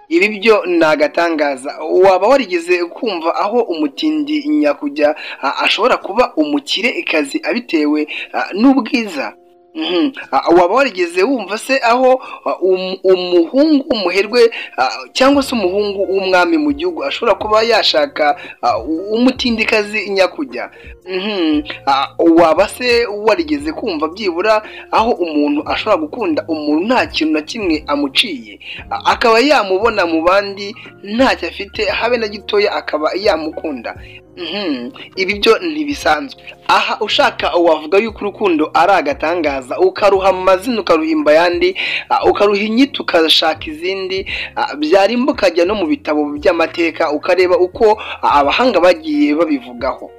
Ibi byo ni agatangaza waba warigeze kumva aho umutindi nyakujya a- ashobora kuba umukire kazi abitewe a, n'ubwiza Mhm. A- waba warigeze wumva se aho a, um- umuhungu w'umuherwe a, cyangwa se umuhungu w'umwami mu gihugu ashobora kuba yashaka a, u- umutindikazi nyakujya Mhm. A, waba se warigeze kumva byibura aho umuntu ashobora gukunda umuntu nta kintu na kimwe amuciye A- akaba yamubona mu bandi ntacyo afite habe na gitoya akaba yamukunda Mhm. ibi byo ntibisanzwe aha ushaka wavuga yuko urukundo ari agatangaza ukaruha amazina ukaruhimba ayandi ah, ukaruha inyito ukashaka izindi ah, byarimba ukajya no mu bitabo by'amateka ukareba uko ah, abahanga bagiye babivugaho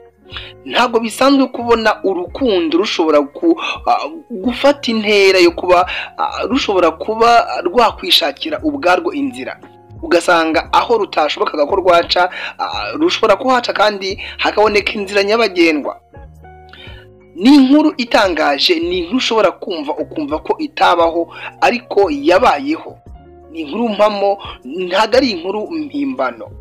ntabwo bisanzwe kubona urukundo rushobora ku- ah, gufata intera yo kuba ah, rushobora kuba rwakwishakira ubwarwo inzira ugasanga aho rutashobokaga ko rwaca ah, rushobora kuhaca kandi hakaboneka inzira nyabagendwa ni inkuru itangaje ni inkuru ushobora kumva ukumva ko itabaho ariko yabayeho ni inkuru mpamo ntabwo ari inkuru mpimbano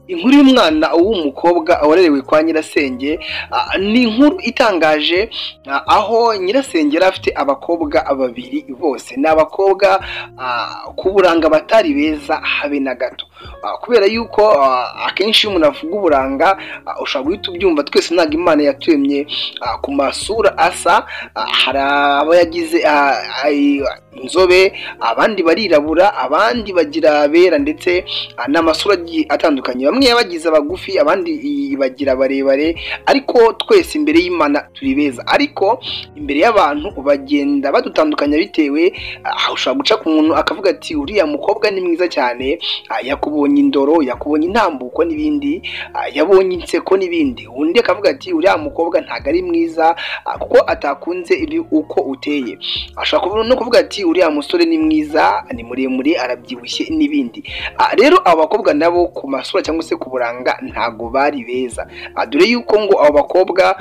inkuru y'umwana w'umukobwa warerewe kwa nyirasenge ah, ni inkuru itangaje ah, aho nyirasenge yari afite abakobwa babiri bose ni abakobwa ah, ku buranga batari beza habe na gato Ah, kubera yuko ah, akenshi iyo umuntu avuga uburanga ah, ushobora guhita ubyumva twese ntabwo imana yaturemye ah, ku masura asa ah, hari abayagize ah, ay- inzobe abandi barirabura abandi bagira abera ndetse Ah, ni amasura agiye atandukanye bamwe bagize abagufi abandi i- bagira barebare ariko twese imbere y'imana turi beza ariko imbere y'abantu bagenda badutandukanya bitewe ah, ushobora guca ku muntu akavuga ati uriya mukobwa ni mwiza cyane ah, yakubonye indoro yakubonye intambuko n'ibindi ah, yabonye inseko n'ibindi undi akavuga ati uriya mukobwa ntabwo ari mwiza ah, kuko atakunze ibi uko uteye ashobora kuvuga no kuvuga ati uriya musore ni mwiza ni muremure arabyibushye n'ibindi Ah, rero abakobwa nabo ku masura cyangwa se ku buranga ntago bari beza Ah, dore yuko ngo abo bakobwa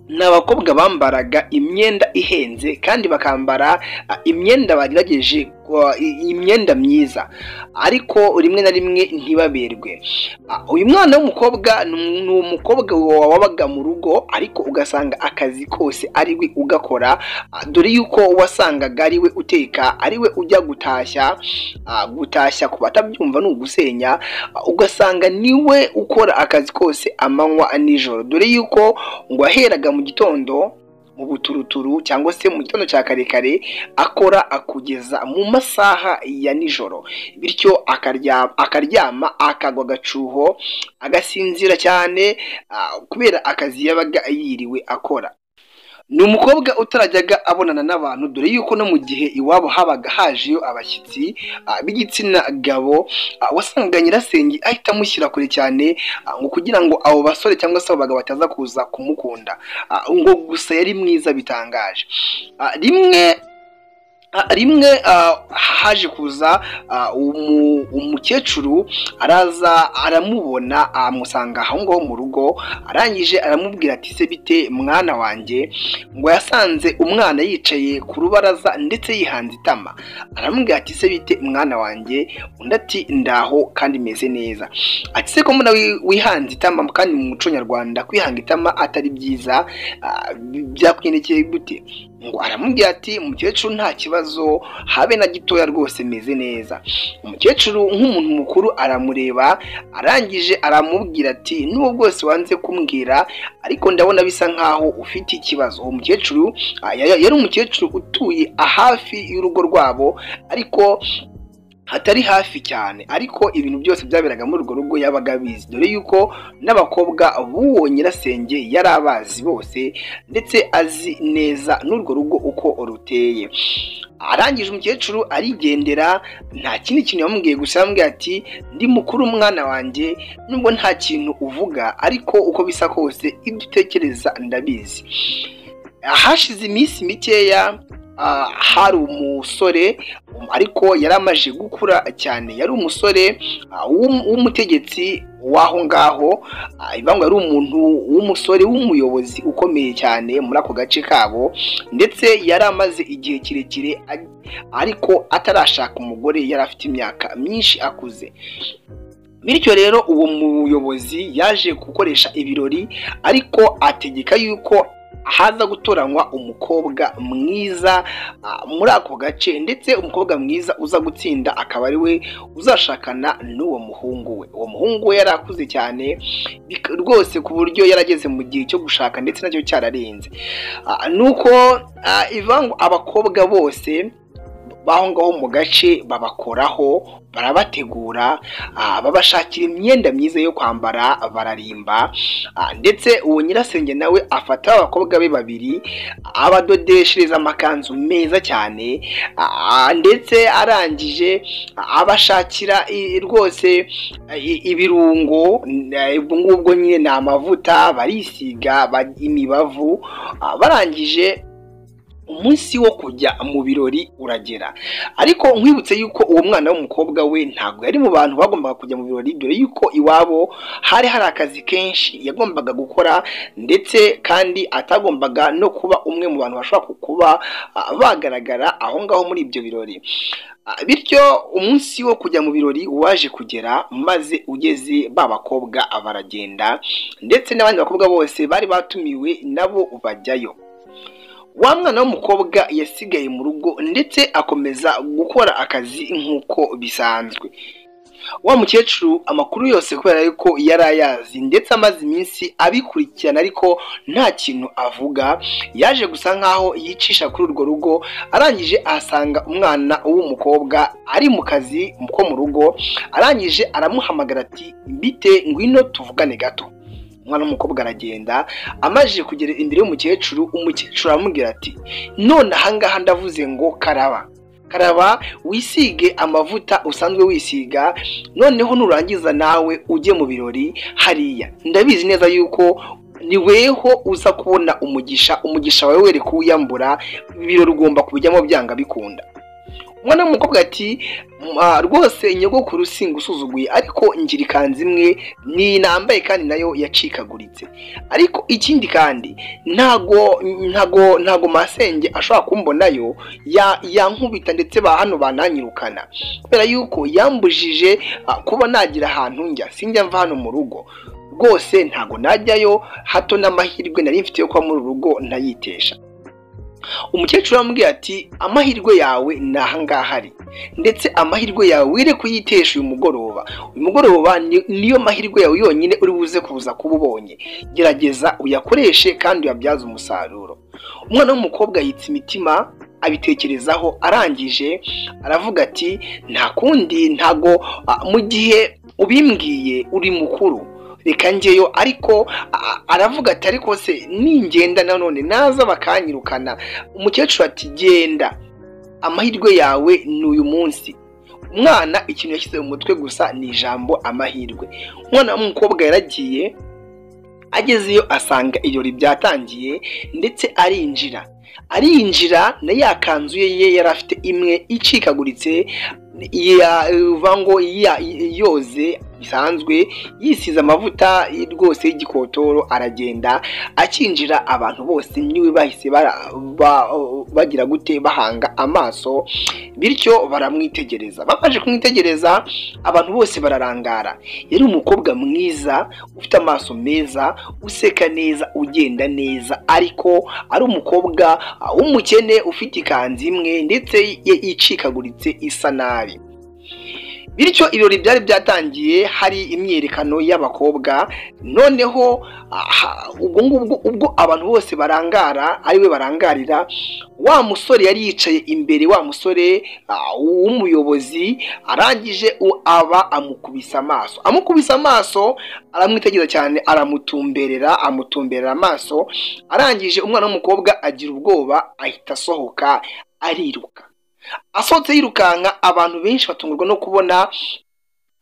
ni abakobwa bambaraga imyenda ihenze kandi bakambara ah, imyenda bagerageje ah, i- imyenda myiza ariko rimwe na rimwe ntibaberwe Ah, uyu mwana w'umukobwa ni ni umukobwa wa- wabaga mu rugo ariko ugasanga akazi kose ari we ugakora Ah, dore yuko wasangaga ari we uteka ari we ujya gutashya Ah, gutashya ku batabyumva ni ugusenya Ah, ugasanga niwe ukora akazi kose amanywa nijoro dore yuko ngo waheraga mu gitondo mu buturuturu cyangwa se mu gitondo cya karekare akora akugeza mu masaha ya nijoro bityo akarya- akaryama akagwa agacuho agasinzira cyane ah, kubera akazi yabaga yiriwe akora ni umukobwa utarajyaga abonana n'abantu dore yuko no mu gihe iwabo habaga hajeyo abashyitsi ah, b'igitsina gabo ah, wasangaga nyirasenge ahita amushyira kure cyane ah, ngo kugira ngo abo basore cyangwa se abo bagabo bataza kuza kumukunda ah, ngo gusa yari mwiza bitangaje Ah, rimwe Ah, rimwe ah, haje kuza ah, umu- umukecuru araza aramubona amusanga aho ngaho mu rugo arangije aramubwira ati se bite mwana wanjye ngo yasanze umwana yicaye ku rubaraza ndetse yihanze itama aramubwira ati se bite mwana wanjye undi ati ndaho kandi meze neza ati se ko mbona wi- wihanze itama kandi mu muco nyarwanda kwihanga itama atari byiza ah, bi- byakwendekeye gute ngo aramubwira ati umukecuru nta kibazo habe na gitoya rwose meze neza umukecuru nk'umuntu mukuru aramureba arangije aramubwira ati n'ubu bwose wanze kumbwira ariko ndabona bisa nkaho ufite ikibazo uwo mukecuru ah, ya- ya- yari umukecuru utuye hafi y'urugo rwabo ariko hatari hafi cyane ariko ibintu byose byaberaga muri urwo rugo yabaga abizi dore yuko n'abakobwa b'uwo nyirasenge yari abazi bose ndetse azi neza n'urwo rugo uko ruteye arangije umukecuru arigendera nta kindi kintu yamubwiye gusa yamubwiye ati ndi mukuru umwana wanjye nubwo nta kintu uvuga ariko uko bisa kose ibyo utekereza ndabizi hashize iminsi mikeya ah, hari umusore um, ariko yari amaze gukura cyane yari umusore ah, w'um- w'umutegetsi w'aho ngaho ah, bivuga ngo yari umuntu w'umusore w'umuyobozi ukomeye cyane muri ako gace kabo ndetse yari amaze igihe kirekire a- ariko atarashaka umugore yari afite imyaka myinshi akuze bityo rero uwo muyobozi yaje gukoresha ibirori ariko ategeka yuko haza gutoranywa umukobwa mwiza ah, muri ako gace ndetse umukobwa mwiza uza gutsinda akaba ari we uzashakana n'uwo muhungu we uwo muhungu we yari akuze cyane bik- rwose ku buryo yarageze mu gihe cyo gushaka ndetse nacyo cyararenze Ah, nuko ah, ivuga ngo abakobwa bose baho ngaho mu gace babakoraho barabategura ah, babashakira imyenda myiza yo kwambara bararimba Ah, ndetse uwo nyirasenge nawe afata abakobwa be babiri abadodeshereza amakanzu meza cyane ah, ndetse arangije ah, abashakira i- rwose i- ibirungo n- eh, ubwo ngubwo nyine ni amavuta barisiga ba- imibavu ah, barangije umunsi wo kujya mu birori uragera ariko nkwibutse yuko uwo mwana w'umukobwa we ntabwo yari mu bantu bagombaga kujya mu birori dore yuko iwabo hari hari akazi kenshi yagombaga gukora ndetse kandi atagombaga no kuba umwe mu bantu bashobora ku- kuba ah, bagaragara aho ngaho muri ibyo birori Ah, bityo umunsi wo kujya mu birori waje kugera maze ugeze ba bakobwa baragenda ndetse n'abandi bakobwa bose bari batumiwe nabo bajyayo wa mwana w'umukobwa yasigaye mu rugo ndetse akomeza gukora akazi nk'uko bisanzwe wa mukecuru amakuru yose kubera yuko yari ayazi ndetse amaze iminsi abikurikirana ariko nta kintu avuga yaje gusa nkaho yicisha kuri urwo rugo arangije ahasanga umwana w'umukobwa ari mu kazi ko mu rugo arangije aramuhamagara ati mbite ngwino tuvugane gato umwana w'umukobwa aragenda amaze kugera imbere y'umukecuru umukecuru aramubwira ati none ahangaha ndavuze ngo karaba karaba wisige amavuta usanzwe wisiga noneho nurangiza nawe ujye mu birori hariya ndabizi neza yuko ni weho uza kubona umugisha umugisha wawe were kuwiyambura ibirori ugomba kubijyamo byanga bikunda umwana w'umukobwa ati "Ma, rwose nyogokuru singusuzuguye ariko ngira ikanzu imwe ni nambaye kandi nayo yacikaguritse ariko ikindi kandi ntago ntago ntago masenge ashobora kumbonayo ya- yankubita ndetse ba hano bananyirukana kubera yuko yambujije ah, kuba nagira ahantu njya sinjya mva hano mu rugo rwose ntago najyayo hato n'amahirwe nari mfite yo kuba muri uru rugo ntayitesha umukecuru aramubwira ati amahirwe yawe ni ahangaha ari ndetse amahirwe yawe wire kuyitesha uyu mugoroba uyu mugoroba ni- niyo mahirwe yawe yonyine uri buze kuza kuba ubonye gerageza uyakoreshe kandi uyabyaze umusaruro umwana w'umukobwa yitsa imitima abitekerezaho arangije aravuga ati nta kundi ntago ah, mu gihe ubimbwiye uri mukuru reka njyeyo ariko ah, aravuga ati ariko se ningenda nanone naza bakanyirukana umukecuru ati genda amahirwe yawe ni uyu munsi umwana ikintu yashyize mu mutwe gusa ni ijambo amahirwe umwana w'umukobwa yaragiye agezeyo asanga ibirori byatangiye ndetse arinjira arinjira na ya kanzu ye ye yari afite imwe icikaguritse ya- uva ngo ya- yoze bisanzwe yisize amavuta rwose y'igikotoro aragenda akinjira abantu bose niwe bahise bara- ba- bagira gute bahanga amaso bityo baramwitegereza bamaze kumwitegereza abantu bose bararangara yari umukobwa mwiza ufite amaso meza useka neza ugenda neza ariko ari umukobwa ah, w'umukene ufite ikanzu imwe ndetse ye- icikaguritse isa nabi bityo ibirori byari byatangiye hari imyerekano y'abakobwa noneho aha, ubwo ngubwo ubwo abantu bose barangara ari we barangarira wa musore yari yicaye imbere wa musore ah, w'umuyobozi arangije u- aba amukubise amaso amukubise amaso aramwitegereza cyane aramutumberera amutumberera amaso arangije umwana w'umukobwa agira ubwoba ahita asohoka ariruka asohotse yirukanka abantu benshi batungurwa no kubona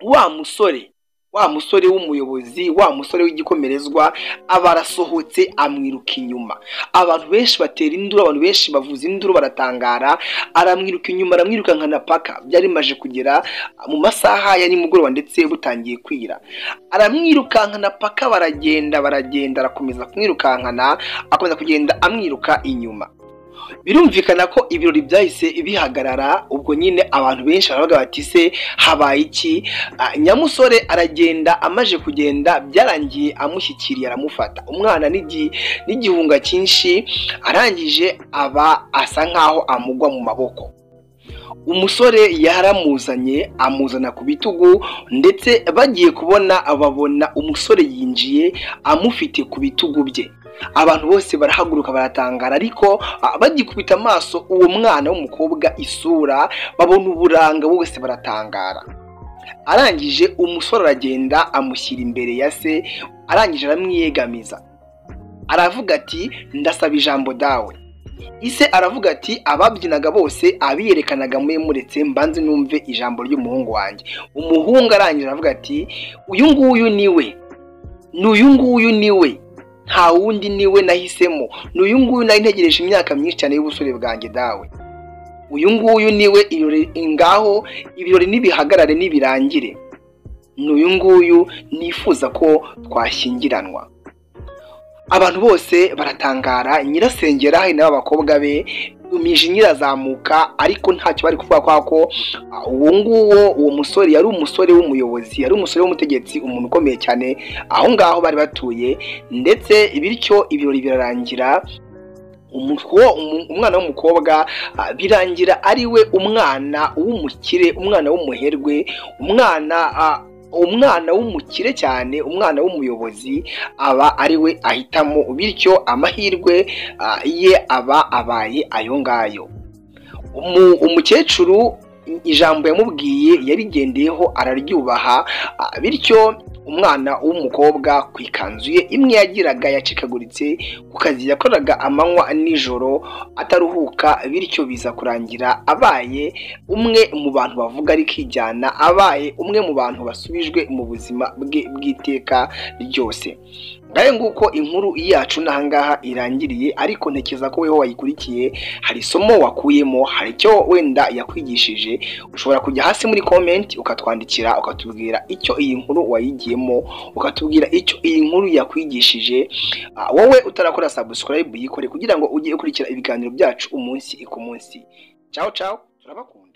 wa musore wa musore w'umuyobozi wa musore w'igikomerezwa aba arasohotse amwiruka inyuma abantu benshi batera induru abantu benshi bavuza induru baratangara aramwiruka inyuma aramwirukanka na paka byari bimaze kugera mu masaha ya nimugoroba ndetse butangiye kwira aramwirukanka na paka baragenda baragenda arakomeza kumwirukankana akomeza kugenda amwiruka inyuma birumvikana ko ibirori byahise bihagarara ubwo nyine abantu benshi baravuga bati se habaye iki Ah, nyamusore aragenda amaje kugenda byarangiye amushyikiriye aramufata umwana n'igi- n'igihunga cyinshi arangije aba asa nkaho amugwa mu maboko umusore yaramuzanye amuzana ku bitugu ndetse bagiye kubona babona umusore yinjiye amufite ku bitugu bye abantu bose barahaguruka baratangara ariko ah, bagikubita amaso uwo mwana w'umukobwa isura babona uburanga bose baratangara arangije umusore aragenda amushyira imbere ya se arangije aramwiyegamiza aravuga ati ndasaba ijambo dawe ise aravuga ati ababyinaga bose abiyerekanaga muri muretse mbanze numve ijambo ry'umuhungu wanjye umuhungu arangije aravuga ati uyu nguyu ni we ni uyu nguyu ni we nta wundi niwe nahisemo ni uyu nguyu nari ntegereje imyaka myinshi cyane y'ubusore bwanjye dawe uyu nguyu niwe ibirori- ngaho ibirori nibihagarare nibirangire ni uyu nguyu nifuza ko twashyingiranwa abantu bose baratangara nyirasengera hari n'aba bakobwa be imijinya irazamuka ariko ntacyo bari kuvuga kwa ko ah, uwo nguwo uwo musore yari umusore w'umuyobozi yari umusore w'umutegetsi umuntu ukomeye cyane aho ngaho bari batuye ndetse bityo ibirori birarangira umuko- umu- umwana w'umukobwa ah, birangira ari we umwana w'umukire umwana w'umuherwe umwana ah, umwana w'umukire cyane umwana w'umuyobozi aba ari we ahitamo bityo amahirwe ah, ye aba abaye ayo ngayo Umu- umukecuru ijambo yamubwiye yarigendeyeho araryubaha ah, bityo umwana w'umukobwa ku ikanzu ye imwe yagiraga yacikaguritse ku kazi yakoraga amanywa nijoro ataruhuka bityo biza kurangira abaye umwe mu bantu bavuga ari kijyana abaye umwe mu bantu basubijwe mu buzima bwe bw'iteka ryose ngahe nguko inkuru yacu n'ahangaha irangiriye ariko ntekereza ko weho wayikurikiye hari isomo wakuyemo hari icyo wenda yakwigishije ushobora kujya hasi muri komenti ukatwandikira ukatubwira icyo iyi nkuru wayigiyemo ukatubwira icyo iyi nkuru yakwigishije Ah, wowe utarakora subscribe yikore kugira ngo ujye ukurikira ibiganiro byacu umunsi ku munsi ciao ciao turabakunda